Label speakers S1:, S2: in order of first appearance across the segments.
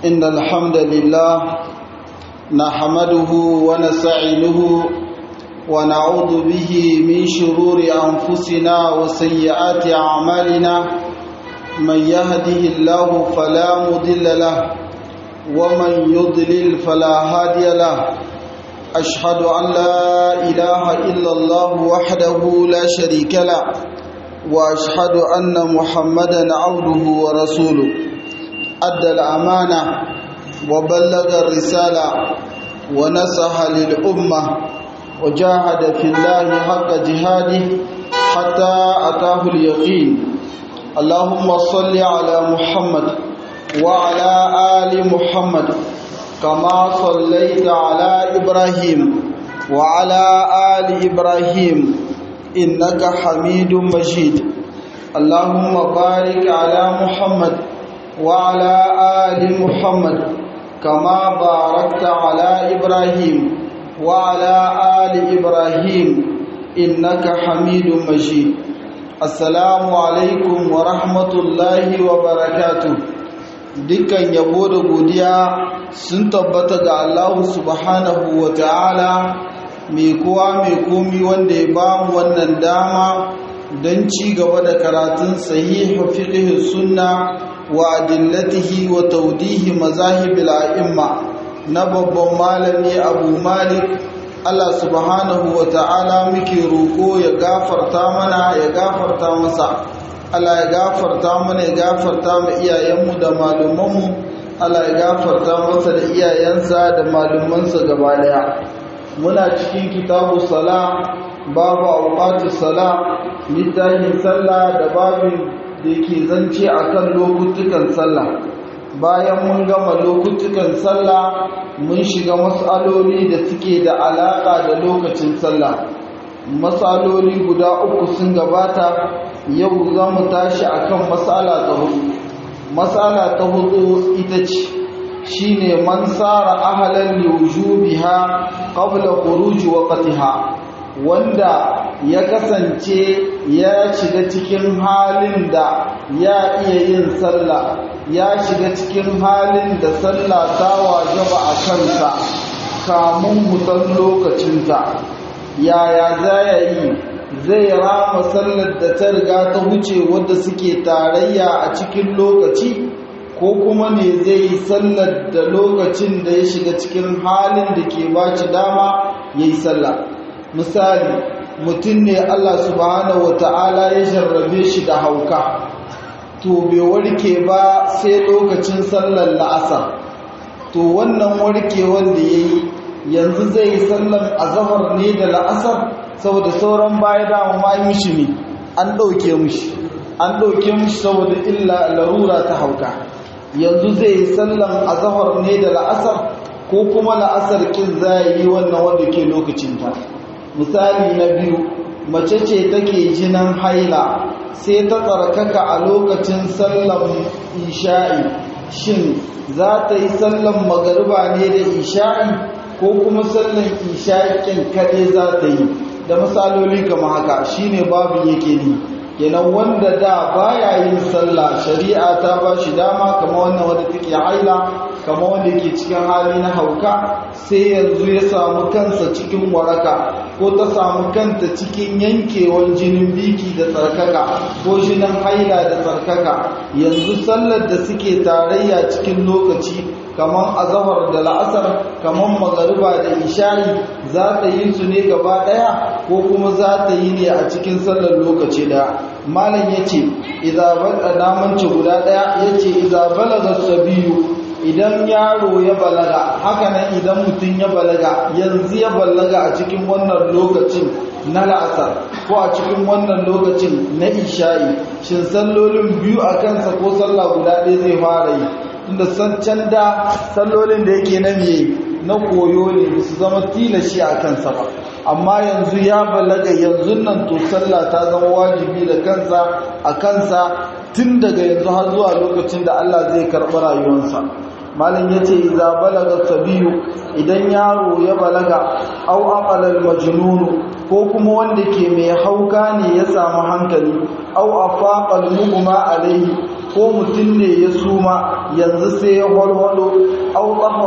S1: إن الحمد لله نحمده ونستعينه ونعوذ به من شرور أنفسنا وسيئات أعمالنا من يهده الله فلا مضل له ومن يضلل فلا هادي له أشهد أن لا إله إلا الله وحده لا شريك له وأشهد أن محمدا عبده ورسوله أدى الأمانة وبلغ الرسالة ونصح للأمة وجاهد في الله حق جهاده حتى أتاه اليقين اللهم صل على محمد وعلى آل محمد كما صليت على إبراهيم وعلى آل إبراهيم إنك حميد مجيد اللهم بارك على محمد وعلى آل محمد كما باركت على إبراهيم وعلى آل إبراهيم إنك حميد مجيد السلام عليكم ورحمة الله وبركاته dukkan yabo da godiya sun tabbata ga Allah subhanahu wa ta'ala mai kowa mai komi wanda ya ba mu wannan dama don ci gaba da karatun sahihu fiqh sunna wa adillatihi wa tawdihi mazahibil a'imma na babban malami Abu Malik Allah subhanahu wa ta'ala muke roko ya gafarta mana ya gafarta masa Allah ya gafarta mana ya gafarta mu iyayenmu da malumanmu Allah ya gafarta masa da iyayensa da malumansa gaba daya muna cikin kitabu sala babu awqatu sala littafin sallah da babin da ke zance akan lokutukan sallah bayan mun gama lokutukan sallah mun shiga mas'aloli da suke da alaka da lokacin sallah matsaloli guda uku sun gabata yau za mu tashi akan matsala ta hudu matsala ta hudu ita ce shine man sara ahalan liwujubiha qabla khuruji waqtiha wanda ya kasance ya shiga cikin halin da ya iya yin sallah ya shiga cikin halin da sallah ta wajaba a kansa kamun hutan lokacinta yaya za ya yi zai rama sallar da ta riga ta wuce wadda suke tarayya a cikin lokaci ko kuma ne zai yi sallar da lokacin da ya shiga cikin halin da ke baci dama ya yi sallah misali mutum ne Allah subhanahu wata'ala ya jarrabe shi da hauka to bai warke ba sai lokacin sallar la'asar to wannan warkewar da ya yi yanzu zai yi sallan azahar ne da la'asar saboda sauran baya dama ma yi mishi ne an ɗauke mishi an ɗauke mishi saboda illa larura ta hauka yanzu zai yi sallan azahar ne da la'asar ko kuma la'asar kin za yi wannan wanda ke lokacinta misali na biyu mace ce take jinan haila sai ta tsarkaka a lokacin sallan isha'i shin za ta yi sallan magariba ne da isha'i ko kuma sallan ishaƙin kaɗai za ta yi da misaloli kama haka shine babin yake ni kenan wanda da baya yin sallah shari'a ta ba shi dama kama wannan wanda take haila kama wanda yake cikin hali na hauka sai yanzu ya samu kansa cikin waraka ko ta samu kanta cikin yankewar jinin biki da tsarkaka ko jinin haila da tsarkaka yanzu sallar da suke tarayya cikin lokaci kamar azahar da la'asar kamar magariba da isha'i za ta yi su ne gaba daya ko kuma za ta yi ne a cikin sallar lokaci daya malam ya ce namanci guda daya ya ce izabalaga sabiyu idan yaro ya balaga hakanan idan mutum ya balaga yanzu ya balaga a cikin wannan lokacin na la'asar ko a cikin wannan lokacin na isha'i shin sallolin biyu a kansa ko sallah guda ɗaya zai fara yi inda san can da sallolin da yake na me na koyo ne ba su zama tilashi a kansa ba amma yanzu ya balaga yanzu nan to sallah ta zama wajibi da kansa a kansa tun daga yanzu har zuwa lokacin da Allah zai karɓi rayuwarsa malam yace idza balaga sabiyu idan yaro ya balaga au aqalal majnun ko kuma wanda ke mai hauka ne ya samu hankali au afaqal mugma alaihi ko mutum ne ya suma yanzu sai ya walwalo au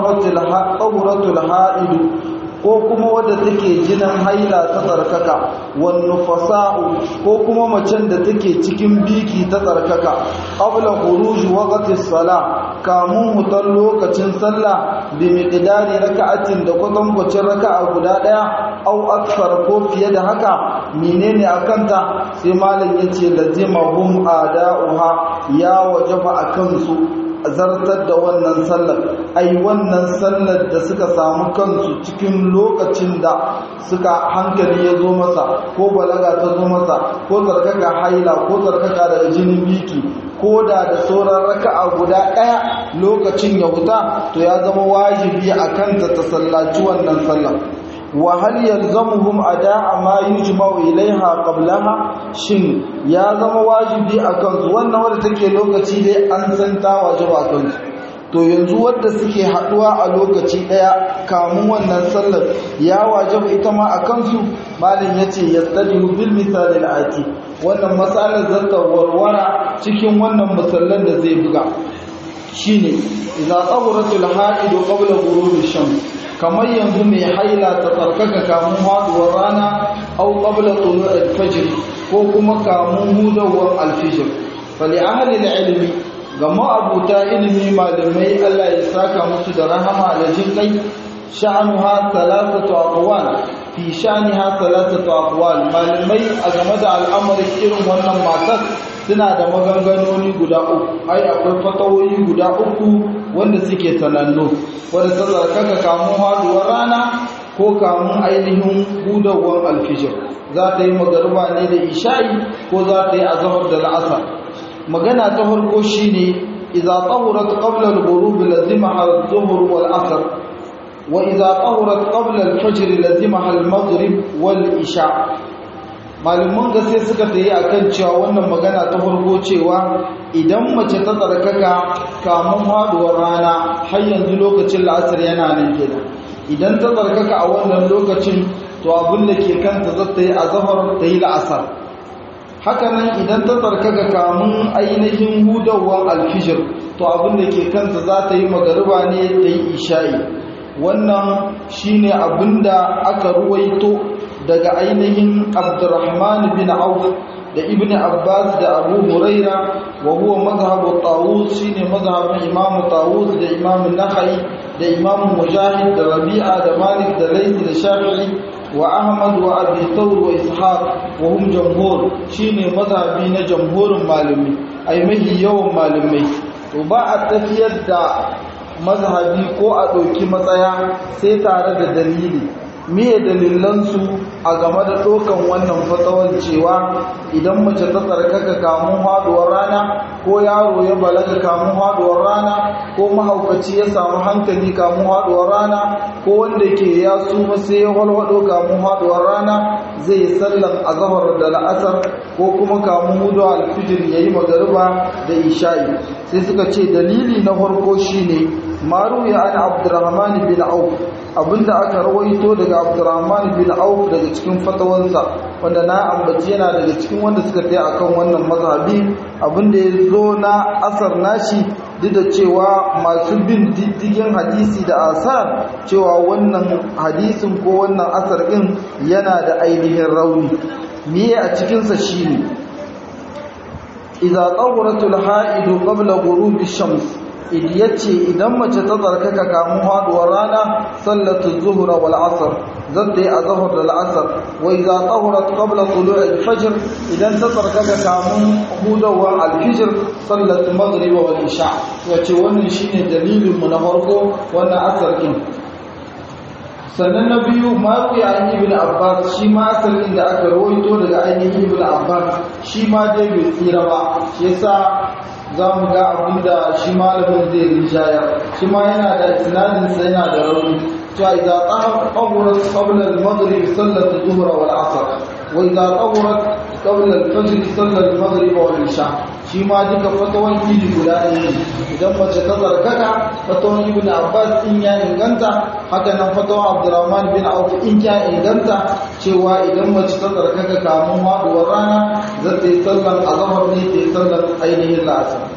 S1: tsahuratul ha'idu ko kuma wadda take jinin haila ta tsarkaka wannu fasa'u ko kuma macen da take cikin biki ta tsarkaka qabla khuruj waqti salah kamun hutar lokacin sallah bi miqdari raka'atin da kwatankwacin raka'a guda daya au aksar ko fiye da haka menene akanta sai malam yace lazimahum ada'uha ya wajaba akan su zartar da wannan sallar ai wannan sallar da suka samu kansu cikin lokacin da suka hankali ya zo masa ko balaga ta zo masa ko tsarkaka haila ko tsarkaka daga jinin biki ko da da sauran raka'a guda ɗaya lokacin ya huta to ya zama wajibi a kanta ta sallaci wannan sallar wa hal yalzamuhum ada'a ma yujma'u ilaiha qablaha shin ya zama wajibi akan su wannan wanda take lokaci dai an san ta wajiba akan su to yanzu wanda suke haduwa a lokaci daya kamun wannan sallar ya wajaba ita ma akan su malin yace yastadihu bil misal al ati wannan masalar zata warwara cikin wannan misalan da zai buga shine idza tawratul haidu qabla ghurubi shams kamar yanzu mai haila ta tsarkaka kamun haduwar rana au qabla tulu al-fajr ko kuma kamun hudawar al-fajr fali ahli al-ilmi ga ma'abuta ilimi malamai Allah ya saka musu da rahama da jin kai sha'anuha thalathatu aqwal fi sha'niha thalathatu aqwal malamai a game da al'amarin irin wannan matar suna da maganganoni guda uku ai akwai fatawoyi guda uku wanda suke sanannu wanda ta tsarkaka kamun haduwar rana ko kamun ainihin hudawar alfijir za ta yi magarba ne da isha'i ko za ta yi azahar da la'asar magana ta farko shine idza tahurat qabla al-ghurub lazimaha adh-dhuhr wal-'asr wa idza tahurat qabla al-fajr lazimaha al-maghrib wal-isha malaman gaske suka tayi akan cewa wannan magana ta farko cewa idan mace ta tsarkaka kamun haduwar rana har yanzu lokacin la'asar yana nan kenan idan ta tsarkaka a wannan lokacin to abin da ke kanta za ta yi azahar ta yi la'asar hakanan idan ta tsarkaka kamun ainihin hudawar alfijir to abin da ke kanta za ta yi magariba ne ta yi isha'i wannan shine abin da aka ruwaito daga ainihin abdurrahman bin auf da ibn abbas da abu huraira wa huwa mazhabu tawus shine mazhabin imamu tawus da imamu nakhai da imamu mujahid da rabi'a da malik da layth da shafi'i wa ahmad wa abi thawr wa ishaq wa hum jamhur shine mazhabi na jamhurin malami ai mahi yawan malamai to ba a tafiyar da mazhabi ko a ɗauki matsaya sai tare da dalili miye dalilansu a game da ɗaukan wannan fatawar cewa idan mace ta tsarkaka kamun haduwar rana ko yaro ya balaga kamun haduwar rana ko mahaukaci ya samu hankali kamun haduwar rana ko wanda ke ya suma sai ya walwado kamun haduwar rana zai yi sallan azahar da la'asar ko kuma kamun hudu alfijir ya yi magariba da isha'i sai suka ce dalili na farko shine maru ya an abdurrahman bin auf abinda aka rawaito daga abdurrahman bin auf daga cikin fatawansa wanda na ambaci yana daga cikin wanda suka taya akan wannan mazhabi abinda ya zo na asar nashi duk da cewa masu bin diddigin hadisi da asar cewa wannan hadisin ko wannan asar din yana da ainihin rauni miye a cikinsa shine idza tawratul ha'idu qabla ghurubi shams yace idan mace ta tsarkaka kamun haduwar rana sallatu zuhra wal asr zata yi azhar da al'asr wa idza tahurat qabla tulu'i al-fajr idan ta tsarkaka kamun hudawar al-fajr sallatu maghrib wal isha yace wannan shine dalilin mu na farko wannan asar din sannan na biyu maru ya an ibn abbas shi ma asalin da aka rawaito daga ainihin ibn abbas shi ma dai bai tsira ba shi yasa za mu ga abin da shi malamin zai rijaya shi ma yana da isnadinsa yana da rauni cewa idza tahurat qabla al-maghrib sallat adh-dhuhr wal 'asr wa idza tahurat qabla al-fajr sallat al-maghrib wal isha shi ma duka fatawan idi guda ne idan mace ta zarkaka fatawan ibn abbas in ya inganta haka nan fatawan abdurrahman bin auf in ya inganta cewa idan mace ta zarkaka kamun haduwar rana za ta yi sallan azhar ne ta yi sallan ainihin la'asar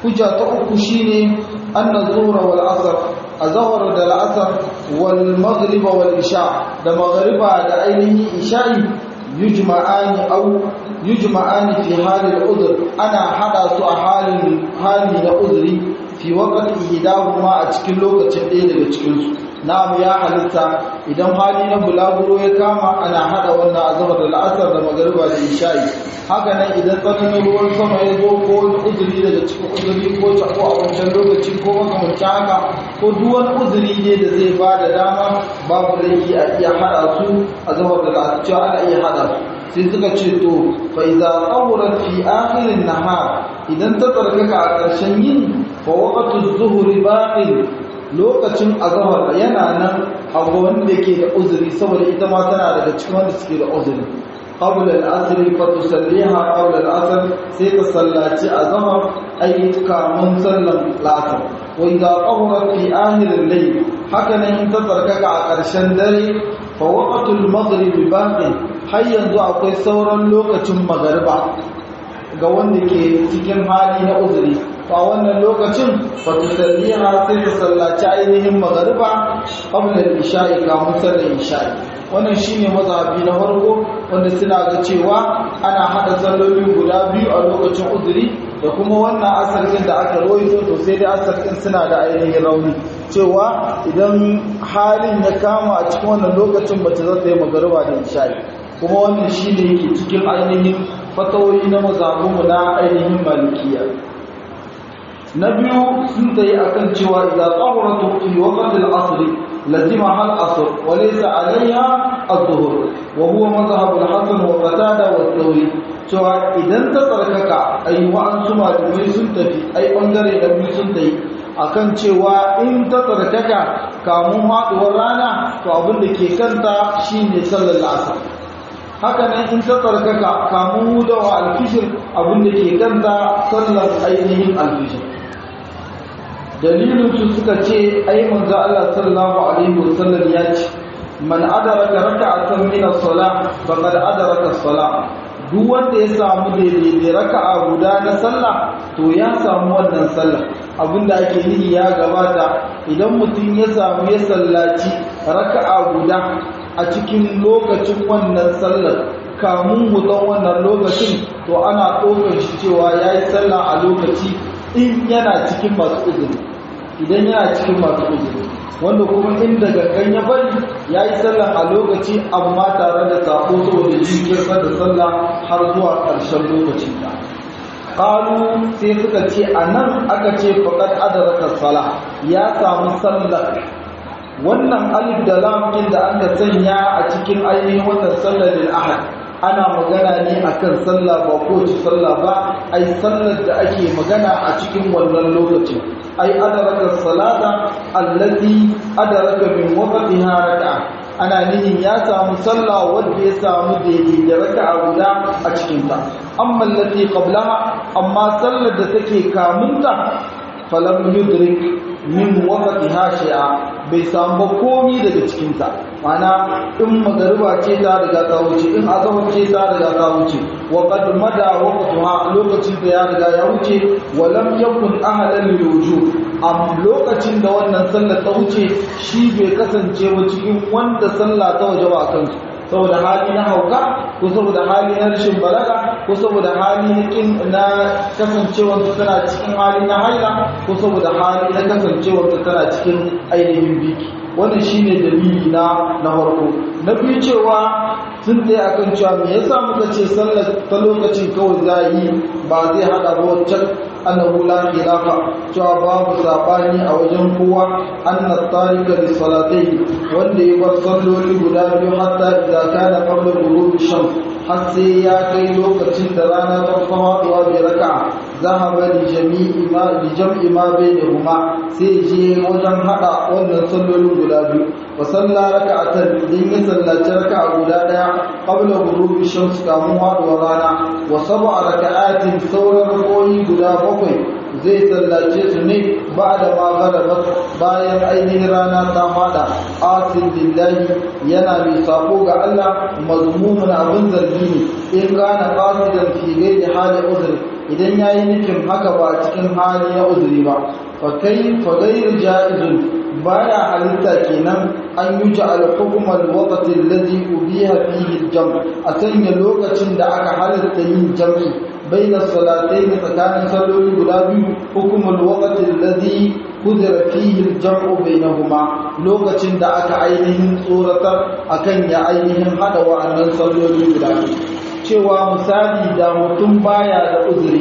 S1: hujja ta uku shine anna zuhra wal asr azhar da al-asr wal maghrib wal isha da maghriba da ainihin isha'i yujma'ani aw yujma'ani fi hali al-udhr ana hada su a halin hali na udhri fi waqti ihdahuma a cikin lokacin ɗaya daga cikin su na'am ya halitta idan hali na bulaguro ya kama ana hada wannan azhar da al-asr da maghriba da isha'i haka nan idan tsananin ruwan sama ya zo ko wani uzuri daga cikin uzuri ko tako a wancan lokaci ko makamancin haka ko duk wani uzuri ne da zai ba da dama babu laifi a iya haɗa su a zama da cewa ana iya haɗa su sai suka ce to fa idza qawrat fi akhir an-nahar idan ta tsarkaka a ƙarshen yin fa waqtu az-zuhri baqin lokacin azhar yana nan a wanda ke da uzuri saboda ita ma tana daga cikin wanda suke da uzuri قبل العصر فتصليها قبل العصر سيتصلى أظهر أي كامن سلم العصر وإذا طهرت في آخر الليل حكنا ينتظرك عقرشان دري فوقت المغرب باق har yanzu akwai sauran lokacin magariba ga wanda ke cikin hali na uzuri a wannan lokacin fatusalliha sai ta sallaci ainihin magariba qabla al-isha'i kamun sallar isha'i wannan shine mazhabi na farko wanda suna ga cewa ana hada salloli guda biyu a lokacin uzuri da kuma wannan asarkin da aka roito to sai dai asarkin suna da ainihin rauni cewa idan halin ya kama a cikin wannan lokacin mace za ta yi magariba da isha'i kuma wannan shine yake cikin ainihin fatawoyi na mazhabinmu na ainihin malikiya na biyu sun tsaye akan cewa idan tsawaratu fi waqti al-asr lazima hal asr wa laysa alayha adh-dhuhr wa huwa madhhab al-hasan wa qatada wa thawri cewa idan ta tsarkaka ai wa an suma da sun tafi ai bangare da biyu sun tayi akan cewa in ta tsarkaka kamun haduwar rana to abin da ke kanta shine sallar asr haka nan in ta tsarkaka kamun hudawa alfishir abin da ke kanta sallar ainihin alfishir dalilin su suka ce ai manzo Allah sallallahu alaihi wasallam ya ce man adaraka raka'atan min as-salah faqad adaraka as-salah duk wanda ya samu daidai raka'a guda na sallah to ya samu wannan sallah abinda ake nihi ya gabata idan mutum ya samu ya sallaci raka'a guda a cikin lokacin wannan sallar kamun hutan wannan lokacin to ana ɗaukar shi cewa ya yi sallah a lokaci in yana cikin masu uzuri idan yana cikin masu uzuri wanda kuma inda gangan ya bari ya yi sallah a lokaci amma tare da sako saboda jinkirta da sallah har zuwa ƙarshen lokacin ta ƙalu sai suka ce a nan aka ce faƙad adaraka sala ya samu sallar wannan alif da lam din da aka sanya a cikin ainihin wannan sallar ahad ana magana ne akan sallah ba ko ci sallah ba ai sallar da ake magana a cikin wannan lokacin ai adaraka salata allazi adaraka min waqtiha raka'a ana nihin ya samu sallah wanda ya samu daidai da raka'a guda a cikin ta amma allati qablaha amma sallar da take kamunta falam yudrik min waqtiha shay'a bai samu komi daga cikin ta mana in magariba ce ta riga ta wuce in azhar ce ta riga ta wuce wa qad mada waqtuha lokacin da ya riga ya wuce wa lam yakun ahadan lil wujub am lokacin da wannan sallar ta wuce shi bai kasance ba cikin wanda sallah ta waje ba kansu saboda hali na hauka ko saboda hali na rashin balaga ko saboda hali na kin na kasancewar tana cikin hali na haila ko saboda hali na kasancewar tana cikin ainihin biki wannan shine dalili na na farko na biyu cewa sun tsaye akan cewa me yasa muka ce sallar ta lokacin kawai za yi ba zai hada ba wancan annahu la khilafa cewa babu sabani a wajen kowa anna tarika li salatai wanda ya bar salloli guda biyu hatta idza kana qabla ghurubi shams har sai ya kai lokacin da rana ta faɗuwa bai raka'a zahaba li jami'i ma li jam'i ma bainahuma sai je wajen hada wannan sallolin guda biyu wa salla raka'atan idan ya sallaci raka'a guda daya qabla ghurubi shams kamun faɗuwar rana wa sab'a raka'atin sauran rakoyi guda bakwai zai sallace su ne ba da magarabat bayan ainihin rana ta fada asin lillahi yana mai sako ga Allah mazmumun abin zargi ne in gane qasidan fi ghairi hali uzr idan yayi nufin haka ba cikin hali ya uzuri ba fa kai fa ghayr jaizun baya halitta kenan an yi ja'al hukm al-waqt alladhi ubiha fihi al-jam' a sanya lokacin da aka halitta yin jam'i baina salatayn tsakanin salloli guda biyu hukm al-waqt alladhi kudura fihi al-jam'u bainahuma lokacin da aka ainihin tsoratar akan ya ainihin hada wa'annan salloli guda biyu cewa misali da mutum baya da uzuri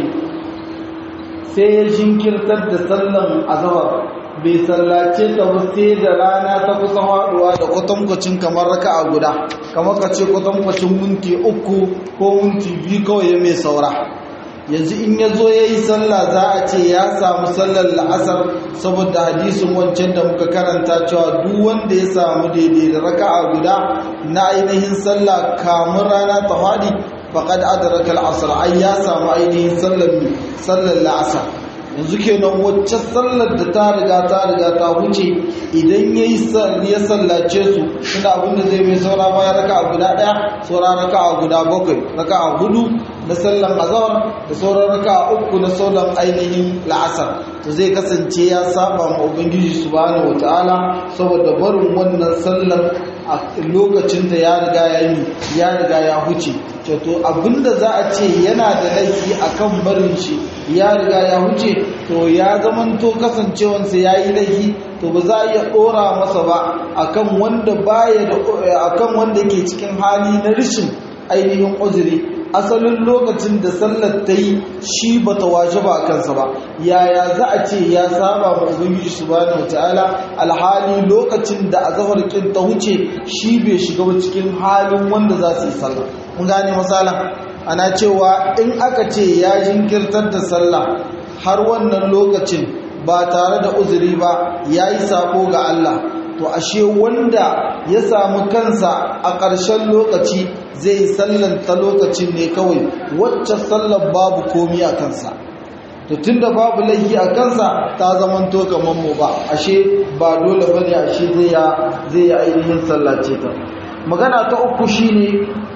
S1: sai ya jinkirtar da sallan azhar bai sallace ta ba sai da rana ta kusa haɗuwa da kwatankwacin kamar raka a guda kamar ka ce kwatankwacin minti uku ko minti biyu kawai ya mai saura yanzu in ya zo ya yi sallah za a ce ya samu sallar la'asar saboda hadisin wancan da muka karanta cewa duk wanda ya samu daidai da raka a guda na ainihin sallah kamun rana ta faɗi faƙad adaraka al'asar ai ya samu ainihin sallar la'asar yanzu kenan wacce sallar da ta riga ta riga ta wuce idan ya yi ya sallace su suna abinda zai mai saura baya raka a guda ɗaya saura raka a guda bakwai raka a hudu na sallan azawar da sauran raka a uku na sauran ainihin la'asar to zai kasance ya saba ma ubangiji subhanahu wataala saboda barin wannan sallar a lokacin da ya riga ya yi ya riga ya huce to abinda za a ce yana da laifi akan barin shi ya riga ya huce to ya zamanto kasancewansa ya yi laifi to ba za a iya ɗora masa ba akan wanda baya da akan wanda ke cikin hali na rishin ainihin uzuri asalin lokacin da sallar ta yi shi ba ta waje ba kansa ba yaya za a ce ya saba ma ubangiji subhanahu wataala alhali lokacin da azhar kin ta wuce shi bai shiga ba cikin halin wanda za su yi sallah mun gane misalan ana cewa in aka ce ya jinkirtar da sallah har wannan lokacin ba tare da uzuri ba yayi sako ga Allah to ashe wanda ya samu kansa a ƙarshen lokaci zai sallanta lokacin ne kawai wacce sallar babu komi a kansa to tunda babu laifi a kansa ta zamanto kamar mu ba ashe ba dole bane ashe zai ya zai ya ainihin sallace ta magana ta uku shine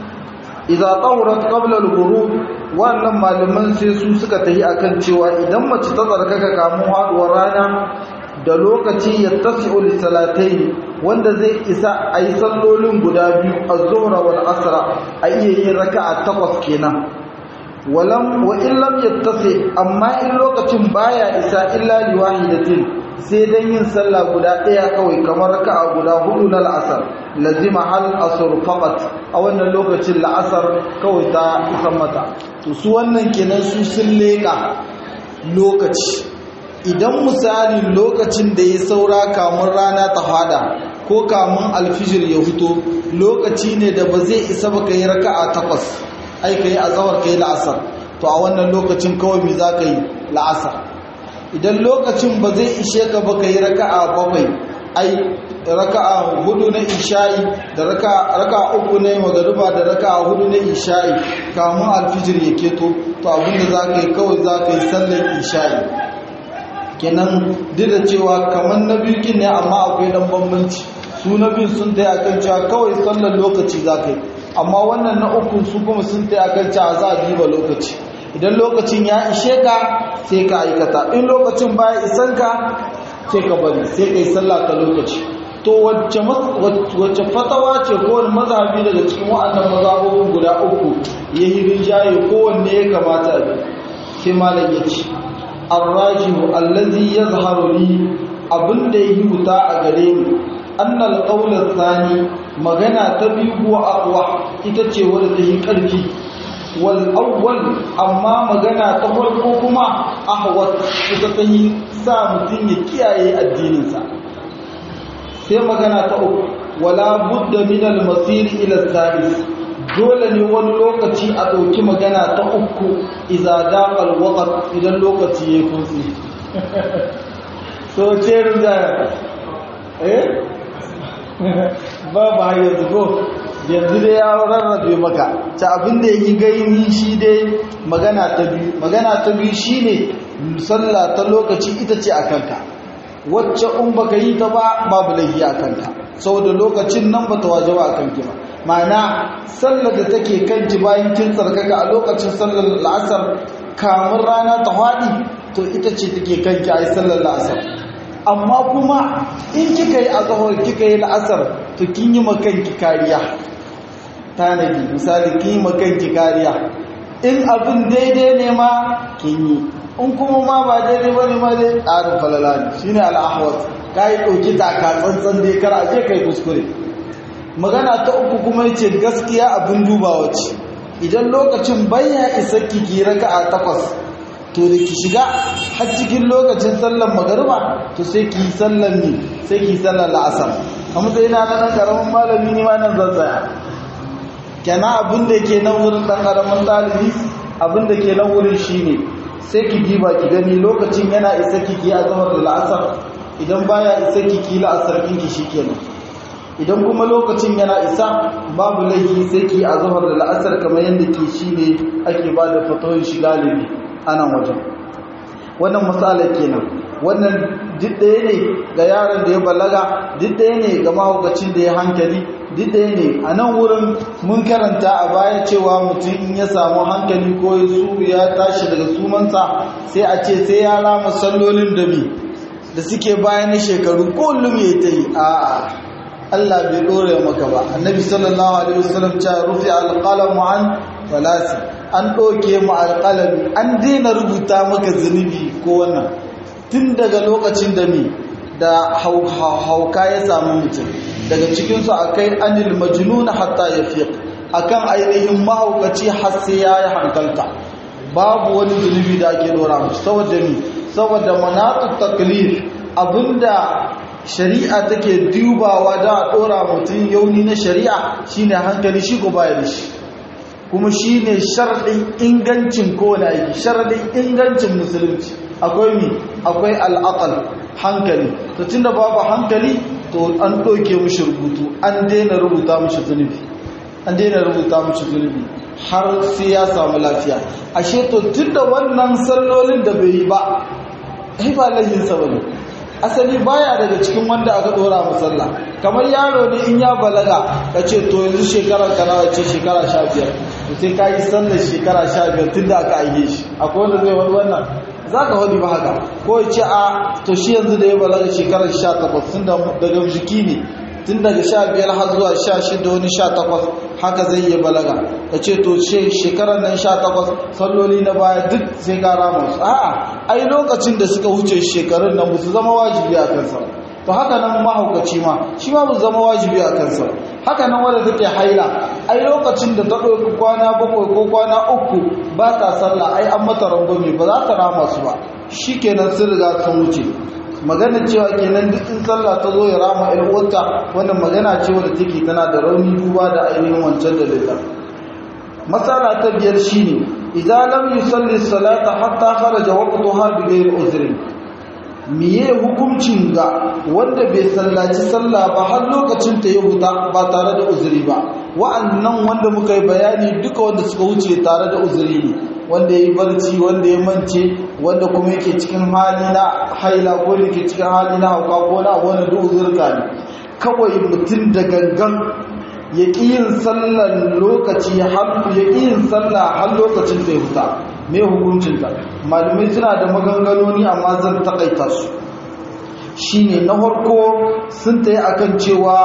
S1: idza tawrat qabla al-ghurub wannan malaman sai su suka tahi akan cewa idan mace ta tsarkaka kamun haduwar rana da lokaci ya tasi'u lisalatai wanda zai isa a yi sallolin guda biyu a zuhra wal asra a iya yin raka'a takwas kenan walam wa illam yattasi amma in lokacin baya isa illa liwahidatin sai dan yin sallah guda ɗaya kawai kamar raka'a guda hudu na la'asar lazima hal asr faqat a wannan lokacin la'asar kawai ta isa mata to su wannan kenan su sun leka lokaci idan misali lokacin da ya saura kamun rana ta hada ko kamun alfijir ya fito lokaci ne da ba zai isa ba ka yi raka'a takwas ai ka yi azawar ka yi la'asar to a wannan lokacin kawai me za ka yi la'asar idan lokacin ba zai ishe ka ba ka yi raka'a bakwai ai raka'a hudu na isha'i da raka'a uku na magariba da raka'a hudu na isha'i kamun alfijir ya keto to abinda za ka yi kawai za ka yi sallar isha'i kenan duk da cewa kamar na biyu ne amma akwai dan bambanci su na biyu sun ta akan cewa kawai sallar lokaci za ka yi amma wannan na uku su kuma sun ta akan cewa za a diba lokaci idan lokacin ya ishe ka sai ka aikata in lokacin baya isan ka sai ka bari sai ka yi sallah ta lokaci to wacce fatawa ce kowane mazhabi daga cikin wa'annan mazhabobin guda uku ya yi rinjaye kowanne ya kamata a bi sai malam ya ce arrajihu allazi yazharu li abinda yi wuta a gare ni annal qawla thani magana ta biyu huwa aqwa ita ce wadda ta yi karfi wal awwal amma magana ta farko kuma ahwat ita ta yi sa mutum ya kiyaye addininsa sai magana ta uku wala budda min al masir ila thalith dole ne wani lokaci a ɗauki magana ta uku iza daƙal waƙar idan lokaci ya kunsi so ce rinjaya eh ba ba yanzu ko yanzu dai ya rarrabe maka ta abin da yi gaini shi dai magana ta biyu magana ta biyu shi ne sallah ta lokaci ita ce a kanka wacce in baka yi ta ba babu laifi a kanka saboda lokacin nan ba ta wajaba a kanki ba ma'ana sallar da take kanki bayan kin tsarkaka a lokacin sallar la'asar kamun rana ta haɗi to ita ce take kanki a yi sallar la'asar amma kuma in kika yi azahar kika yi la'asar to kin yi makanki kariya tanadi misali kin yi makanki kariya in abin daidai ne ma kin yi in kuma ma ba daidai ba ne ma dai tsarin falala ne shi ne al'ahwas ka yi ɗauki taka tsantsan dai kar a je kai kuskure magana ta uku kuma ya ce gaskiya abin dubawa ce idan lokacin baya isa ki raka a takwas to da ki shiga har cikin lokacin sallan magariba to sai ki yi sallan ne sai ki yi sallan la'asar a matsayin na nan karamin malami ne ma nan zan tsaya kenan abin da ke nan wurin ɗan ƙaramin ɗalibi abin da ke nan wurin shi ne sai ki diba ki gani lokacin yana isa kiki a zama da la'asar idan baya isa kiki la'asar ɗinki shi kenan idan kuma lokacin yana isa babu laifi sai ki a zama da la'asar kamar yadda ke shi ne ake ba da fatoyin shi galibi a nan wajen wannan matsala kenan wannan duk ɗaya ne ga yaron da ya balaga duk ɗaya ne ga mahaukacin da ya hankali duk ɗaya ne a nan wurin mun karanta a baya cewa mutum in ya samu hankali ko ya su ya tashi daga sumansa sai a ce sai ya rama sallolin da bi da suke bayan na shekaru kullum ya ta yi a Allah bai ɗore maka ba annabi sallallahu alaihi wasallam ta rufe alƙalamu an falasi an ɗauke mu alƙalami an daina rubuta maka zunubi ko wannan tun daga lokacin da mi da hauka ya samu mutum daga cikinsu akai anil majnun hatta ya fiq akan ainihin mahaukaci har sai ya yi hankalta babu wani zunubi da ake dora mu saboda mi saboda manatut taklif abinda shari'a take dubawa da a dora mutum yauni na shari'a shine hankali shi ko baya da shi kuma shine sharadin ingancin kowane aiki sharadin ingancin musulunci akwai mi akwai al'aqal hankali to tunda babu hankali to an ɗauke mushi rubutu an daina rubuta mushi zunubi an daina rubuta mushi zunubi har sai ya samu lafiya ashe to tunda wannan sallolin da bai yi ba ai ba laifinsa ba ne asali baya daga cikin wanda aka dora musalla kamar yaro ne in ya balaga ka ce to yanzu shekarar ka nawa ce shekara sha biyar to sai ka yi sallar shekara sha biyar tun da aka aike shi akwai wanda zai wani wannan za ka wani ba haka ko ya ce a to shi yanzu da ya balaga shekarar sha takwas tun daga jiki ne tun daga sha biyar har zuwa sha shida wani sha takwas haka zai iya balaga ka ce to shekarar nan sha takwas salloli na baya duk sai ka rama su a'a ai lokacin da suka wuce shekarun nan su zama wajibi a kansa to haka nan mahaukaci ma shi ma ba zama wajibi a kansa haka nan wadda take haila ai lokacin da ta ɗauki kwana bakwai ko kwana uku ba ta sallah ai an mata rangwame ba za ta rama su ba shi kenan sun riga sun wuce magana cewa kenan duk in sallah ta zo ya rama ɗan uwarta wannan magana ce wadda take tana da rauni duba da ainihin wancan da lita matsala ta biyar shine idza lam yusalli salata hatta kharaja waqtuha bi ghairi uzrin miye hukuncin ga wanda bai sallaci sallah ba har lokacin ta ya huta ba tare da uzuri ba wa'annan wanda muka yi bayani duka wanda suka wuce tare da uzuri ne wanda ya yi barci wanda ya mance wanda kuma yake cikin hali na haila ko yake cikin hali na hauka ko na wani duk uzurka ne kawai mutum da gangan ya ƙi yin sallar lokaci ya ƙi yin sallah har lokacin da ya huta mai hukuncinta malamai suna da maganganoni amma zan taƙaita su shine na farko sun ta yi akan cewa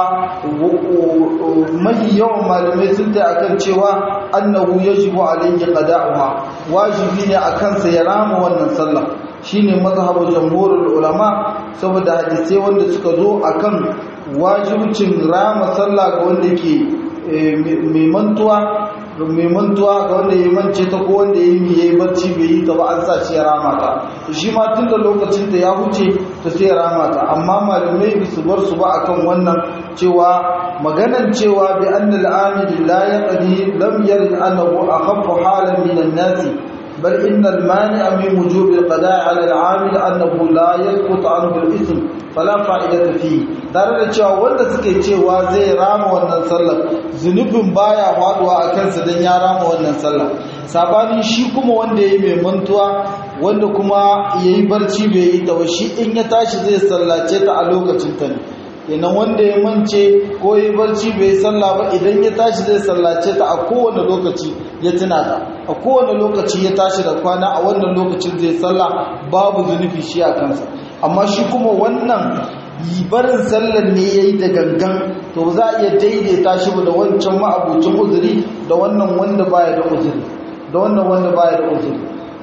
S1: mafi yawan malamai sun ta yi akan cewa annahu yajibu alayhi qada'uha wajibi ne akan sa ya rama wannan sallah shine mazhabul jamhurul ulama saboda hadisai wanda suka zo akan wajibcin rama sallah ga wanda ke mai mantuwa mai mantuwa ga wanda ya mance ta ko wanda ya yi ya yi barci bai yi ta ba an sa shi ya rama ta shi ma tun da lokacin ta ya huce ta sai ya rama ta amma malamai ba su bar su ba akan wannan cewa maganan cewa bi annal amil la yaqdi lam yarid annahu akhaffu halan min an-nas بل إن المانع من وجوب القضاء على العامل أنه لا يسقط عنه الإثم فلا فائدة فيه tare da cewa wanda suke cewa zai rama wannan sallar zunubin baya faduwa a kansa don ya rama wannan sallar sabanin shi kuma wanda ya yi mai mantuwa wanda kuma ya yi barci bai yi ta shi in ya tashi zai sallace ta a lokacin ta ne kenan wanda ya mance ko ya barci bai sallah ba idan ya tashi zai sallace ta a kowane lokaci ya tuna ta a kowane lokaci ya tashi da kwana a wannan lokacin zai sallah babu zunubi shi a kansa amma shi kuma wannan barin sallar ne ya yi da gangan to za a iya daidaita shi da wancan ma'abucin uzuri da wannan wanda baya da uzuri da wannan wanda baya da uzuri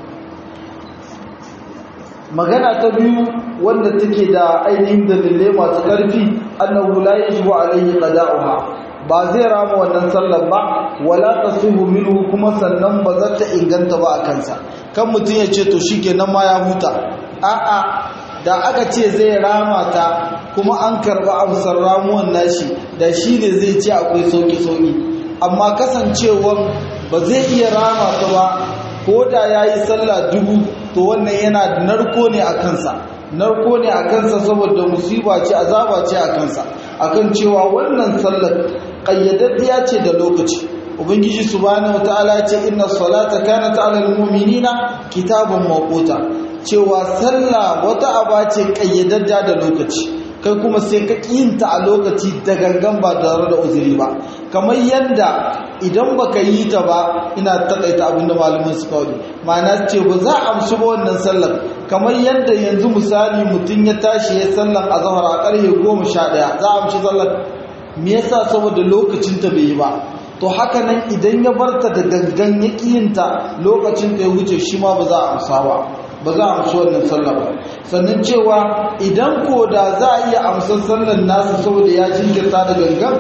S1: magana ta biyu wanda take da ainihin dalilai masu ƙarfi annahu la yajibu alayhi qada'uha ba zai rama wannan sallar ba wala tasihu minhu kuma sannan ba za ta inganta ba a kansa kan mutum ya ce to shikenan ma ya huta a'a da aka ce zai rama ta kuma an karba amsar ramuwan nashi da shi ne zai ce akwai sauki-sauki amma kasancewar ba zai iya rama ta ba ko da ya yi sallah dubu to wannan yana narko ne a kansa narko ne a kansa saboda musiba ce azaba ce a kansa akan cewa wannan sallar ƙayyadaddiya ce da lokaci ubangiji subhanahu wataala ce inna salata kanat alal mu'minina kitaban mawquta cewa sallah wata aba ce kayyadadda da lokaci kai kuma sai ka kiyinta a lokaci da gangan ba tare da uzuri ba kamar yadda idan baka yi ta ba ina takaita abin da malamin suka wani ma'ana ce ba za a amshi ba wannan sallar kamar yadda yanzu misali mutum ya tashi ya sallar a zahar a ƙarfe goma sha ɗaya za a amshi sallar me yasa saboda lokacin ta bai yi ba to haka nan idan ya barta da gangan ya kiyinta lokacin da ya wuce shi ma ba za a amsa ba ba za a amsa wannan sallah ba sannan cewa idan ko da za a iya amsar sallar nasa saboda ya jinkirta da gangan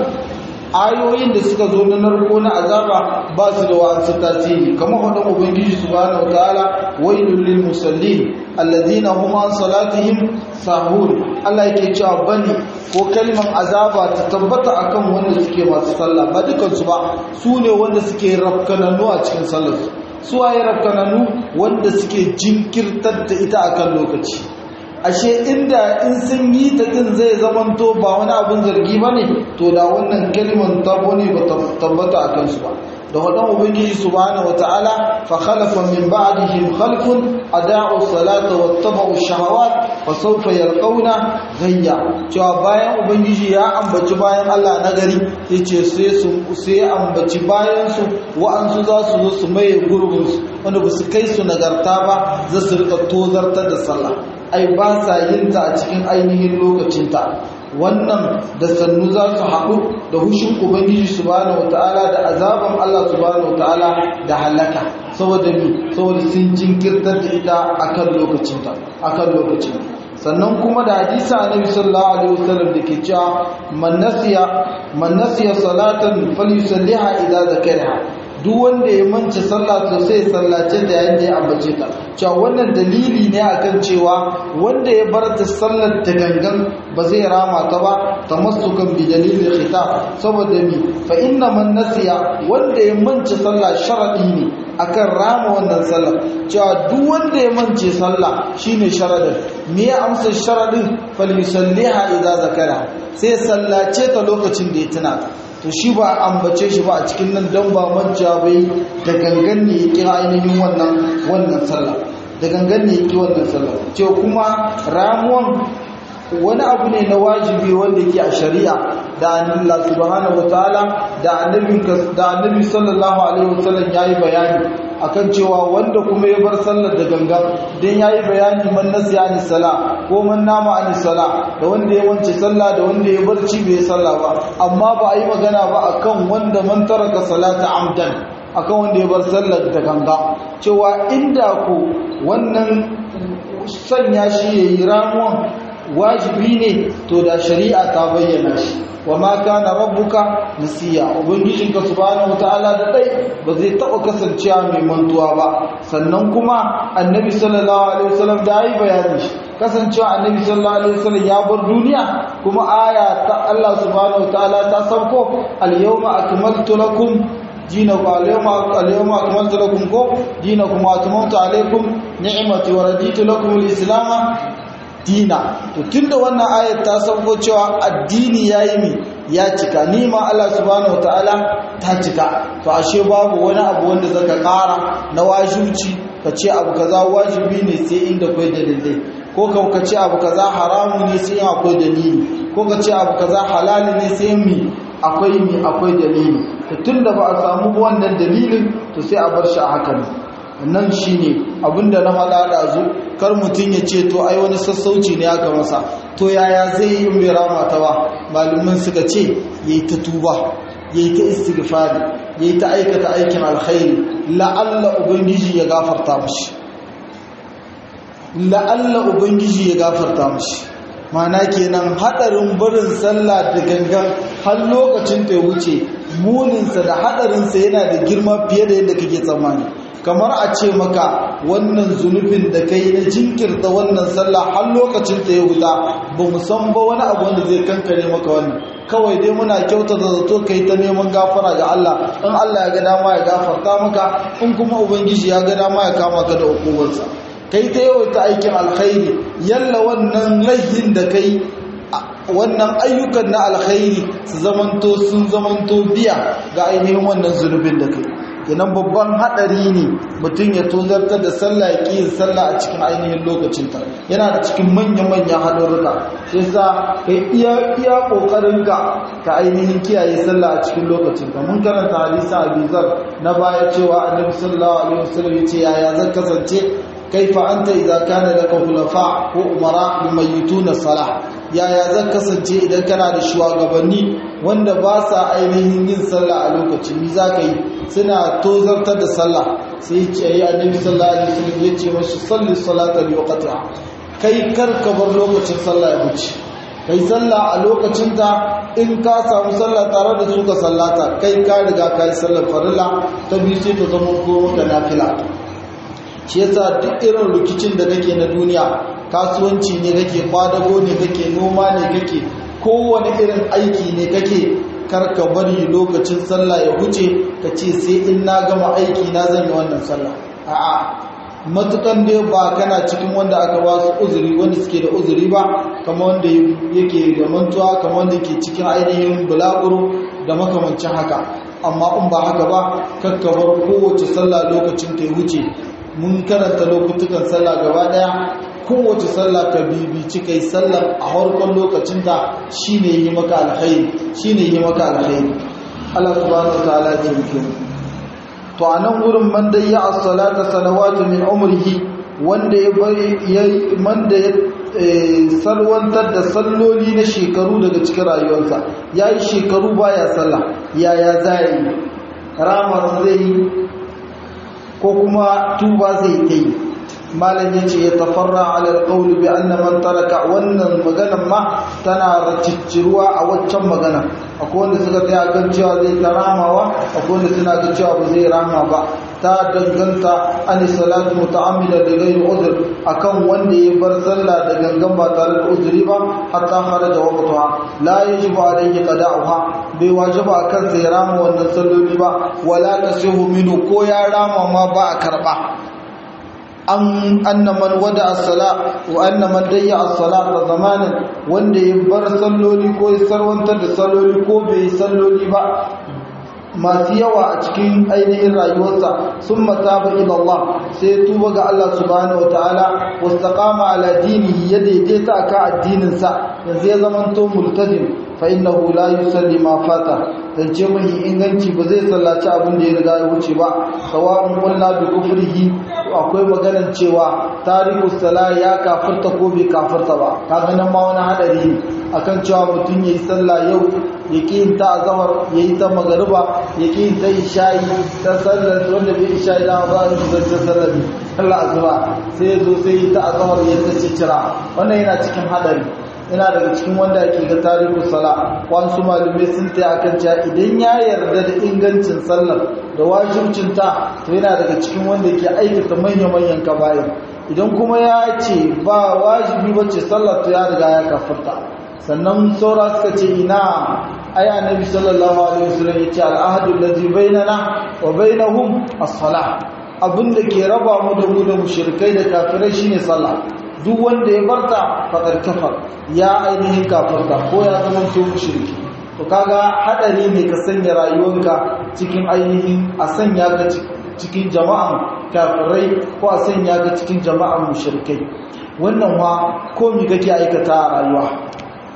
S1: ayoyin da suka zo na narko na azaba ba su da wa'ansu tasiri kamar wadda ubangiji subhanahu wataala wailul lil musallin alladhina hum an salatihim sahun Allah yake cewa bane ko kalmar azaba ta tabbata akan wanda suke masu sallah ba dukansu ba su ne wanda suke rafkananu a cikin sallarsu su waye rafkananu wanda suke jinkirtar da ita akan lokaci ashe inda in sun yi ta din zai zamanto ba wani abin zargi ba ne to da wannan kalmar tabo ne ba tabbata a kansu ba da wadan ubangiji subhanahu wataala fa khalafa min ba'dihim khalfun ada'u salata wattaba'u shahawat fa sawfa yalqawna ghayya cewa bayan ubangiji ya ambaci bayan Allah na gari yace sai su sai ambaci bayan su wa'ansu za su zo su maye gurbin su wanda ba su kai su nagarta ba za su rika tozartar da sallah ai ba sa yin ta a cikin ainihin lokacinta wannan da sannu za su haɗu da hushin ubangiji subhanahu wataala da azaban Allah subhanahu wataala da halaka saboda mi saboda sun jinkirtar da ita akan lokacinta akan lokacin sannan kuma da hadisi annabi sallallahu alaihi wasallam da ke cewa man nasiya man nasiya salatan falyusalliha idza zakaraha duk wanda ya manta sallah to sai sallace da yayin da ya ambace ta cewa wannan dalili ne akan cewa wanda ya bar ta sallar da gangan ba zai rama ta ba tamassukan bi dalilin khitab saboda mi fa inna man nasiya wanda ya manta sallah sharadi ne akan rama wannan sallar cewa duk wanda ya mance sallah shine sharadin me ya amsa sharadin falyusalliha idza zakara sai sallace ta lokacin da ya tuna to shi ba ambace shi ba a cikin nan don ba manja bai da gangan ne ya kira ainihin wannan wannan sallah da gangan ne ya kira wannan sallah ce kuma ramuwan wani abu ne na wajibi wanda ke a shari'a da Allah subhanahu wataala da annabi da annabi sallallahu alaihi wasallam yayi bayani akan cewa wanda kuma ya bar sallar da gangan dan yayi bayani man nasiya ni sala ko man nama ani sala da wanda ya wance sallah da wanda ya barci bai sallah ba amma ba a yi magana ba akan wanda man taraka salata amdan akan wanda ya bar sallar da ganga cewa inda ku wannan sanya shi yayi ramuwan wajibi ne to da shari'a ta bayyana shi wa ma kana rabbuka nasiya ubangijinka subhanahu wataala da dai ba zai taba kasancewa mai mantuwa ba sannan kuma annabi sallallahu alaihi wasallam da yi bayani shi kasancewa annabi sallallahu alaihi wasallam ya bar duniya kuma aya ta Allah subhanahu wataala ta sauko al-yawma akmaltu lakum dinakum al-yawma al-yawma akmaltu lakum ko dinakum wa atmamtu alaykum ni'mati wa raditu lakum al-islam dina to tunda wannan ayat ta sauko cewa addini yayi mi ya cika ni ma Allah subhanahu wataala ta cika to ashe babu wani abu wanda zaka kara na wajibi ka ce abu kaza wajibi ne sai inda kai dalilai ko ka ce abu kaza haramu ne sai akwai dalili ko ka ce abu kaza halali ne sai mi akwai mi akwai dalili to tunda ba a samu wannan dalilin to sai a bar shi a haka ne nan shine abinda na faɗa da zu kar mutum ya ce to ai wani sassauci ne aka masa to yaya zai yi in bai rama ta ba malamin suka ce yayi ta tuba yayi ta istighfari yayi ta aikata aikin alkhairi la'alla ubangiji ya gafarta mishi la'alla ubangiji ya gafarta mishi mana kenan hadarin barin sallah da gangan har lokacin ta wuce muninsa da hadarinsa yana da girma fiye da yadda kake tsammani kamar a ce maka wannan zunubin da kai na jinkirta wannan sallah har lokacin ta ya wuta ba mu san ba wani abu wanda zai kankare maka wannan kawai dai muna kyauta da zato kai ta neman gafara ga Allah in Allah ya ga dama ya gafarta maka in kuma ubangiji ya ga dama ya kama ka da hukumarsa kai ta yawaita aikin alkhairi yalla wannan laihin da kai wannan ayyukan na alkhairi su zamanto sun zamanto biya ga ainihin wannan zunubin da kai kenan babban hadari ne mutum ya tozartar da sallah ya ƙi sallah a cikin ainihin lokacinta yana da cikin manya-manyan haɗurruka shi yasa kai iya iya ƙoƙarin ka ka ainihin kiyaye sallah a cikin lokacinta mun karanta hadisa abizar na baya cewa annabi sallallahu alaihi wasallam ya ce yaya zan kasance kaifa anta idza kana laka khulafa ko umara yumayyituna salah yaya zan kasance idan kana da shugabanni wanda ba sa ainihin yin sallah a lokaci mi zaka yi suna tozartar da sallah sai ce yi annabi sallallahu alaihi wasallam ya ce mashi salli salata bi waqtiha kai kar ka bar lokacin sallah ya wuce kai sallah a lokacinta in ka samu sallah tare da su ka sallata kai ka riga ka yi sallar farilla ta biyu sai ta zama ko maka nafila shi yasa duk irin rikicin da kake na duniya kasuwanci ne kake kwadago ne kake noma ne kake kowane irin aiki ne kake karka bari lokacin sallah ya wuce ka ce sai in na gama aiki na zan yi wannan sallah a'a matukan dai ba kana cikin wanda aka ba su uzuri wanda suke da uzuri ba kamar wanda yake da mantuwa kamar wanda ke cikin ainihin bulaguro da makamancin haka amma in ba haka ba kakkabar kowace sallah lokacin ta wuce mun karanta lokutukan sallah gaba daya kowace sallah ka bibici kai sallar a harkon lokacinta shine yi maka alkhairi shine yi maka alkhairi Allah subhanahu wataala ya taimake mu to anan gurin man da ya as-salata salawatu min umrihi wanda ya bari man da ya salwantar da salloli na shekaru daga cikin rayuwarsa yayi shekaru baya sallah yaya zai ramar zai ko kuma tuba zai ta yi malam ya ce ya tafarra alal qawli bi anna man taraka wannan maganan ma tana racicciruwa a waccan magana akwai wanda suka tsaya kan cewa zai ta ramawa akwai wanda suna ga cewa ba zai rama ba ta danganta an salatu muta'ammida da ghairi uzr akan wanda ya bar sallah da gangan ba tare da uzuri ba hatta kharaja waqtuha la yajibu alayhi qada'uha bai wajiba akan sai rama wannan salloli ba wala tasihu minhu ko ya rama ma ba a karba an anna man wada as-sala wa anna man dayya as-salata zamanan wanda ya bar salloli ko ya sarwantar da salloli ko bai salloli ba masu yawa a cikin ainihin rayuwarsa sun mataba ila Allah sai tuba ga Allah subhanahu wataala wastaqama ala dinihi ya daidaita akan addinin sa yanzu ya zamanto multazim fa innahu la yusalli ma fata zance mai inganci ba zai sallaci abin da ya riga ya wuce ba sawa'un qulna bi kufrihi akwai maganar cewa tariku sala ya kafirta ko bai kafirta ba kaga nan ma wani hadari ne akan cewa mutum yayi sallah yau ya yin ta azhar yayi ta magariba ya yin ta isha'i ta sallar wanda bai isha'i da ba su zance sallar Allah azba sai ya zo sai ta azhar ya ta cicira wannan yana cikin hadari yana daga cikin wanda ake ga tarihin sala wasu malumai sun ta akan cewa idan ya yarda da ingancin sallar da wajibcin ta to yana daga cikin wanda ke aikata manya-manyan kabayin idan kuma ya ce ba wajibi bace sallar to ya riga ya kafarta sannan saura suka ce ina aya nabi sallallahu alaihi wasallam ya ce al'ahadu allazi bainana wa bainahum as-salah abinda ke raba mu da mu da mushrikai da kafirai shine sallah duk wanda ya barta fadar kafar ya ainihin kafarta ko ya zama to mushriki to kaga hadari ne ka sanya rayuwarka cikin ainihin a sanya ka cikin jama'an kafirai ko a sanya ka cikin jama'an mushrikai wannan wa ko mi kake aikata a rayuwa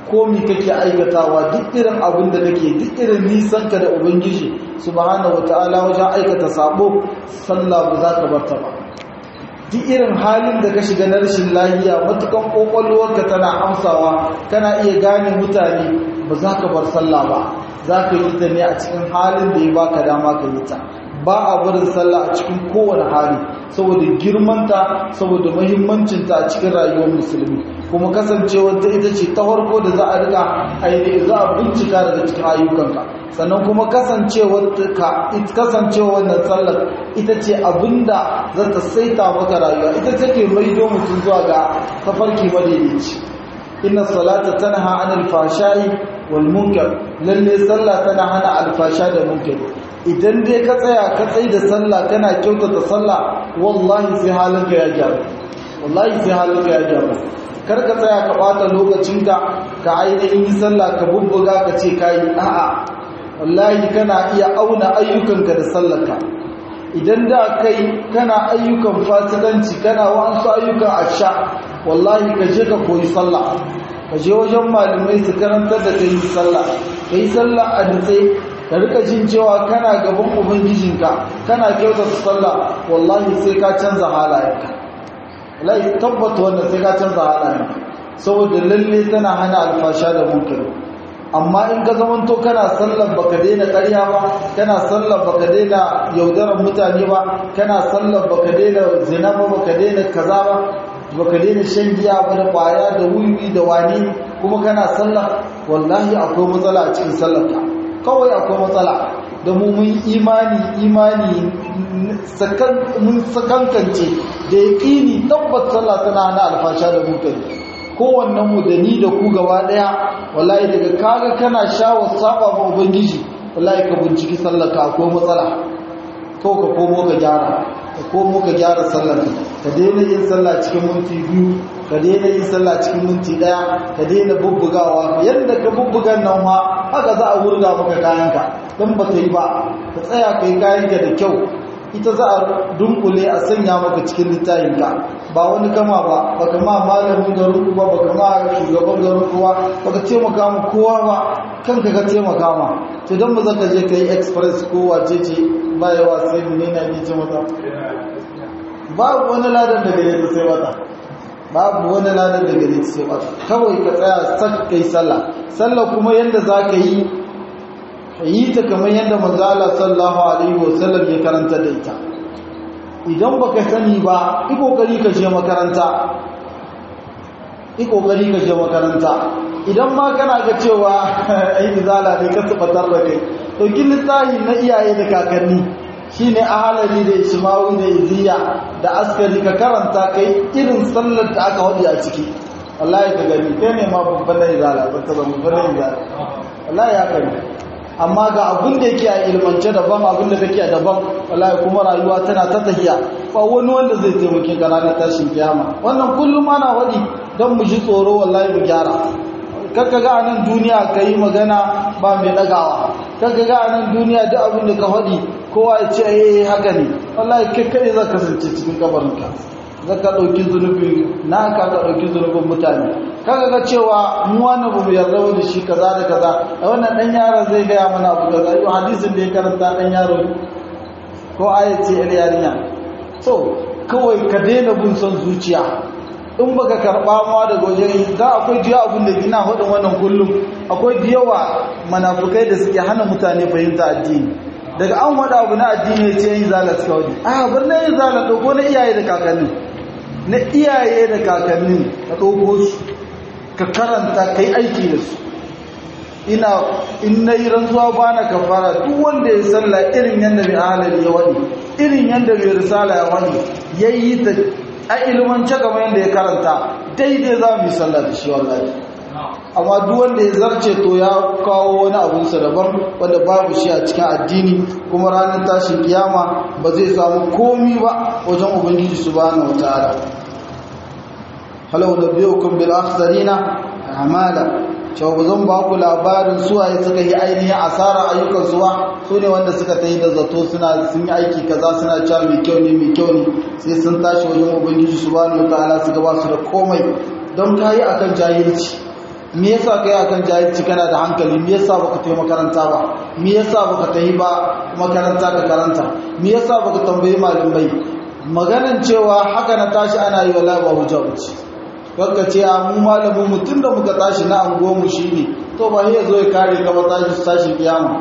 S1: komi kake aikatawa duk irin abin da kake duk irin nisan ka da ubangiji subhanahu wataala wajen aikata sabo sallah ba za ka barta ba duk irin halin da ka shiga na rashin lafiya matukan kokolwarka tana amsawa kana iya gane mutane ba za ka bar sallah ba za ka yi ta ne a cikin halin da ya baka dama ka yi ta ba a barin sallah a cikin kowane hali saboda girmanta saboda mahimmancinta a cikin rayuwar musulmi kuma kasancewar ta ita ce ta farko da za a riga ainihin za a bincika daga cikin ayyukanka sannan kuma kasancewar ka kasancewar wannan sallar ita ce abinda za ta saita maka rayuwa ita take maido mutum zuwa ga tafarki madaidaici inna salata tanha anil fashai wal munkar lalle sallah tana hana alfasha da munkar idan dai ka tsaya ka tsaye da sallah kana kyautata sallah wallahi sai halinka ya gyaru wallahi sai halinka ya gyaru kar ka tsaya ka bata lokacinka ka ainihin yi sallah ka bubbuga ka ce kayi a'a wallahi kana iya auna ayyukanka da sallarka idan da kai kana ayyukan fasikanci kana wa'ansu ayyukan asha wallahi ka je ka koyi sallah ka je wajen malamai su karantar da kai sallah kai sallah a dutse ka rika jin cewa kana gaban ubangijinka kana kyautata sallah wallahi sai ka canza halayenka wallahi tabbata wannan sai ka canza halayenka saboda lalle tana hana alfasha da munkari amma in ka zamanto kana sallar baka daina ƙarya ba kana sallar baka daina yaudarar mutane ba kana sallar baka daina zina ba baka daina kaza ba baka daina shan giya ba da kwaya da wiwi da wani kuma kana sallar wallahi akwai matsala a cikin sallarka kawai akwai matsala da mu mun imani imani mun sakankance da yaƙini tabbat sallah tana hana alfasha da mutane kowannen mu da ni da ku gaba daya wallahi daga kaga kana shawar saba ma ubangiji wallahi ka binciki sallarka akwai matsala ko ka komo ka gyara ka komo ka gyara sallarka ka daina yin sallah cikin minti biyu ka daina yin sallah cikin minti daya ka daina bubbugawa yadda ka bubbugan nan ma haka za a wurga maka kayanka don ba ta yi ba ka tsaya ka yi kayanka da kyau ita za a dunkule a sanya maka cikin littafinka ba wani kama ba baka ma malamin garin ba baka ma shugaban garin kuwa baka taimaka ma kowa ba kanka ka taimaka ma to don ba zaka je ka yi express ko wace ce ba yawa sai ne na ce mata babu wani ladan da gare ta sai wata babu wani ladan da gare ta sai wata kawai ka tsaya sak kai sallah sallah kuma yanda za ka yi yi ta kamar yadda manzala sallallahu alaihi wasallam ya karanta da ita idan baka sani ba yi kokari ka je makaranta yi kokari ka je makaranta idan ma kana ga cewa ai izala ne ka tabbatar da kai to kin littafi na iyaye da kakanni shine ahalari da ismawi da iziya da askari ka karanta kai irin sallar da aka wadi a ciki wallahi ka gani kai ne ma babban na izala ba ta zama babban na izala wallahi ya kai amma ga abin da yake a ilmance daban abin da kake daban wallahi kuma rayuwa tana ta tahiya ba wani wanda zai taimake ka ranar tashin kiyama wannan kullum ana wadi don mu ji tsoro wallahi mu gyara kakka ga anan duniya ka yi magana ba mai ɗagawa kakka ga anan duniya duk abin da ka faɗi kowa ya ce eh haka ne wallahi kai kai za ka kasance cikin kabarinka za ka ɗauki zunubin na ka ka ɗauki zunubin mutane kaga ga cewa mu wani ba mu yarda da shi kaza da kaza a wannan ɗan yaron zai gaya mana abu kaza yau hadisin da ya karanta ɗan yaro ko ayat ce yar yarinya so kawai ka daina bin son zuciya in baka karɓa ma daga wajen za akwai diya abin da gina hudun wannan kullum akwai diyawa manafukai da suke hana mutane fahimta addini daga an wada abu na addini ce yin zala suka wani a bar na yin zala ɗauko na iyaye da kakanni na iyaye da kakanni ka ɗauko su ka karanta ka yi aiki da su ina in na yi rantsuwa ba na kafara duk wanda ya salla irin yadda mai halari ya wani irin yadda mai risala ya wani ya yi ta a ilmance kamar yadda ya karanta daidai za mu yi sallah da shi wallahi amma duk wanda ya zarce to ya kawo wani abunsa daban wanda babu shi a cikin addini kuma ranar tashin kiyama ba zai samu komi ba wajen ubangiji subhanahu wataala halau nabiyukum bil akhsarina amala cewa ba zan ba ku labarin suwaye suka yi ainihin asara ayyukan suwa su ne wanda suka ta yi da zato suna sun yi aiki kaza suna cewa mai kyau ne mai kyau ne sai sun tashi wajen ubangiji subhanahu wataala su gaba su da komai don kayi akan jahilci me yasa kai akan jahilci kana da hankali me yasa baka tafi makaranta ba me yasa baka tafi ba makaranta ka karanta me yasa baka tambayi malamai maganan cewa haka na tashi ana yi wallahi ba hujja bace baka ce a mu malamin mu tunda muka tashi na anguwa mu shine to ba ya zo ya kare ka ba tashi tashi kiyama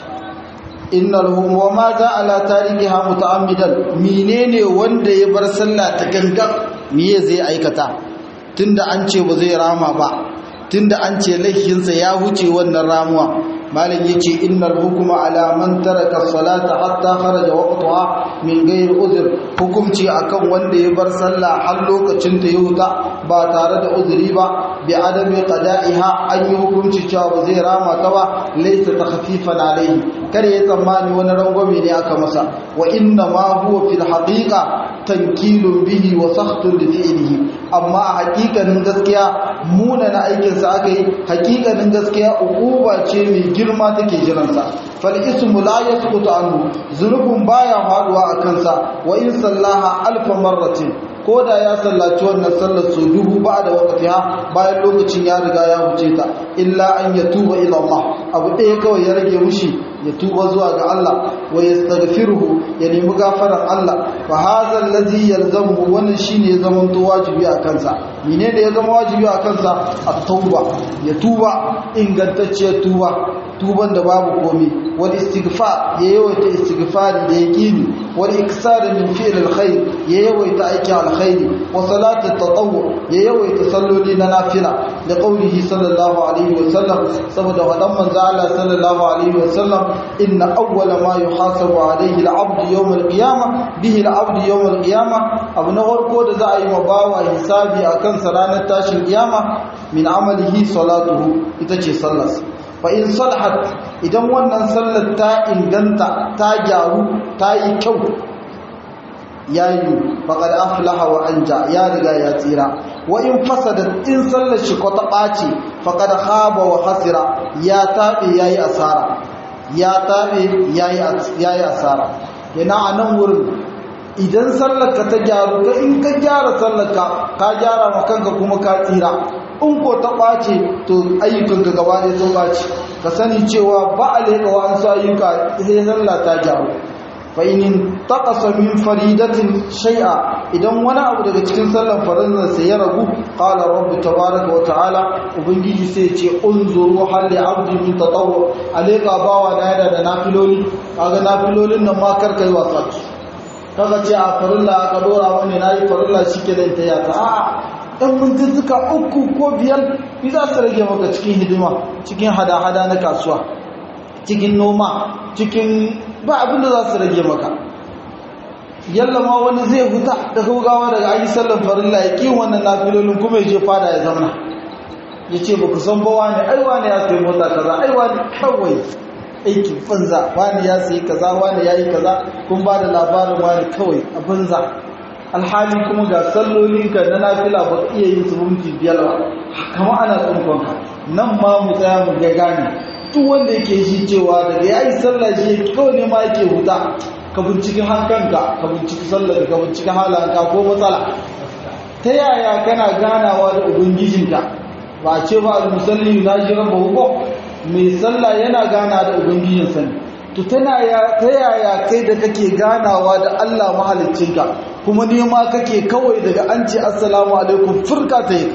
S1: innal hum wa ma za ala tarikiha muta'ammidan menene wanda ya bar sallah ta gangan me zai aikata tunda an ce ba zai rama ba tunda an ce laifinsa ya huce wannan ramuwa malam yace innal hukuma ala man taraka salata hatta kharaja waqtaha min ghairi uzr hukumci akan wanda ya bar sallah har lokacin ta yuta ba tare da uzuri ba bi adami qada'iha an yi hukunci cewa ba zai rama ta ba laysa takhfifan alayhi kare ya tsammani wani rangwame ne aka masa wa inna ma huwa fil haqiqa tankilun bihi wa sakhtun li fi'lihi amma a hakikanin gaskiya muna na aikin sa aka yi hakikanin gaskiya uquba ce mai girma take jiransa fal ismu la yasqutu anhu zunubun baya faduwa a kansa wa in sallaha alf marratin ko da ya sallaci wannan sallar su dubu ba da waqtiha bayan lokacin ya riga ya wuce ta illa an yatuba ila Allah abu ɗaya kawai ya rage mushi ya tuba zuwa ga Allah wa yastaghfiruhu ya nemi gafarar Allah fa hadha allazi yalzamu wannan shine ya zama to wajibi a kansa menene ya zama wajibi a kansa at-tauba ya tuba ingantacciyar tuba tuban da babu komai wal istighfar ya yawaita istighfari da yaqini wal iksar min fi'l alkhair ya yawaita aikin alkhairi wa salatu tatawwu ya yawaita salloli na nafila da qaulihi sallallahu alaihi wa sallam saboda wadan manzo Allah sallallahu alaihi wa sallam inna awwala ma yuhasabu alaihi al-abd yawm al-qiyamah bihi al-abd yawm al-qiyamah abu na farko da za a yi mabawa hisabi akan sa ranar tashin kiyama min amalihi salatuhu ita ce sallarsa fa in salahat idan wannan sallar ta inganta ta gyaru ta yi kyau yayi faqad aflaha wa anja ya riga ya tsira wa in fasadat in sallar shi ko ta ɓaci faqad khaba wa hasira ya tabe yayi asara ya tabe yayi yayi asara yana anan wurin idan sallarka ta gyaru ka in ka gyara sallarka ka gyara ma kanka kuma ka tsira in ko ta ɓace to ayyukanka gaba ɗaya sun ɓace ka sani cewa ba a leƙa wa'ansu ayyuka sai sallah ta gyaru fa in taqasa min faridatin shay'a idan wani abu daga cikin sallan farzan sai ya ragu qala rabbu tabaaraka wa ta'ala ubangiji sai ce unzuru hal li abdi min tatawwu alayka bawa da yana da nafiloli kaga nafilolin nan ma karkai wasa kaga ce a farilla ka dora wani nayi farilla shike da ita ya ta a'a ɗan mintuttuka uku ko biyar bi za su rage maka cikin hidima cikin hada-hada na kasuwa cikin noma cikin ba abin da za su rage maka yalla ma wani zai huta da gaugawa daga ayi sallan farilla ya ƙi wannan nafilolin kuma ya je fada ya zauna ya ce ba ku san ba wani ai wani ya sayi mota kaza ai wani kawai aikin banza wani ya sayi kaza wani ya yi kaza kun ba da labarin wani kawai a banza alhali kuma ga sallolinka na nafila ba ka iya yin su minti biyar ba kama ana tsunkonka nan ma mu tsaya mu ga gane duk wanda yake shi cewa daga ya yi sallah shi kawai ne ma yake huta ka binciki hankanka ka binciki sallar ka binciki halanka ko matsala ta yaya kana ganawa da ubangijinka ba a ce ba al-musalli na ji rabba ko mai sallah yana gana da ubangijinsa ne to tana ya ta yaya kai da kake ganawa da Allah mahaliccinka kuma nema kake kawai daga an ce assalamu alaikum furka ta yi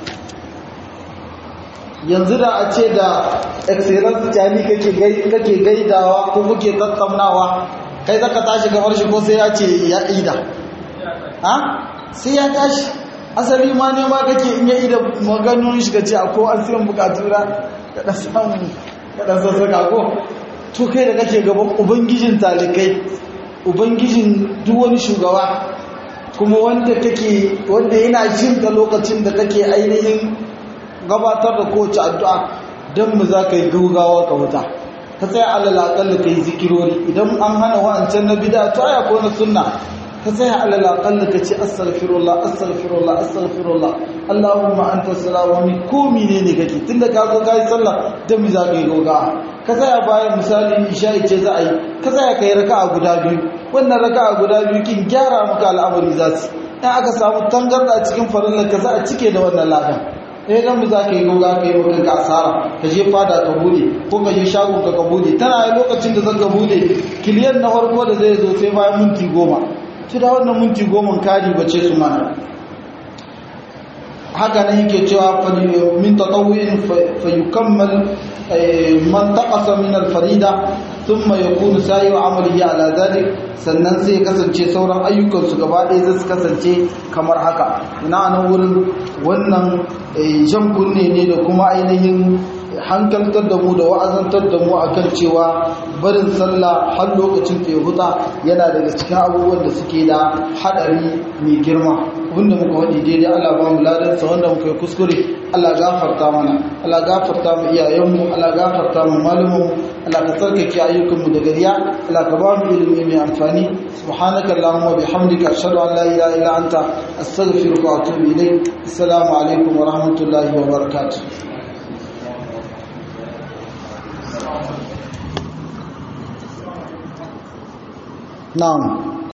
S1: yanzu da a ce da excellence jami kake gaidawa ko kuke tattaunawa kai zaka tashi gabar shi ko sai ya ce ya ida ha sai ya tashi asali ma ne ma kake in ya ida maganin shi kace ko an siyan bukatura ka dan samu ka dan sassaka ko to kai da kake gaban ubangijin talikai ubangijin duk wani shugaba kuma wanda kake wanda yana jin ka lokacin da kake ainihin gabatar da kowace addu'a don mu za ka yi gaugawa ka wuta ka tsaya alal aƙalla ka yi zikirori idan an hana wa'ancan na bida ta aya ko na sunna ka tsaya alal aƙalla ka ce astaghfirullah astaghfirullah astaghfirullah allahumma anta salawami ko mine ne kake tunda ka zo ka yi sallah don mu za ka yi gaugawa ka tsaya bayan misali isha'i ce za a yi ka tsaya ka yi raka'a guda biyu wannan raka'a guda biyu kin gyara maka al'amari za su in aka samu tangarda cikin farillar ka za a cike da wannan ladan eh dan mu za ka yi goga ka yi maka ka asara ka je fada ka bude ko ka je shago ka ka bude tana yi lokacin da zaka bude kiliyan na farko da zai zo sai bayan minti goma su da wannan minti goma kari bace su mana haka nan yake cewa min tatawwin fa yukammal man taqasa min al-farida thumma yakunu sa'iru amalihi ala dhalik sannan sai kasance sauran ayyukan su gaba ɗaya zai kasance kamar haka ina nan wurin wannan jan kunne ne da kuma ainihin hankaltar da mu da wa'azantar da mu akan cewa barin sallah har lokacin ta huta yana daga cikin abubuwan da suke da hadari mai girma wanda muka faɗi daidai Allah ba mu ladansa wanda muka yi kuskure Allah gafarta mana Allah gafarta mu iyayenmu Allah gafarta mu malumanmu Allah ka tsarkake ayyukanmu da gariya Allah ka ba mu ilimi mai amfani subhanaka allahumma wa bihamdika ashhadu an la ilaha illa anta astaghfiruka wa atubu ilayk assalamu alaikum wa rahmatullahi wa barakatuh نعم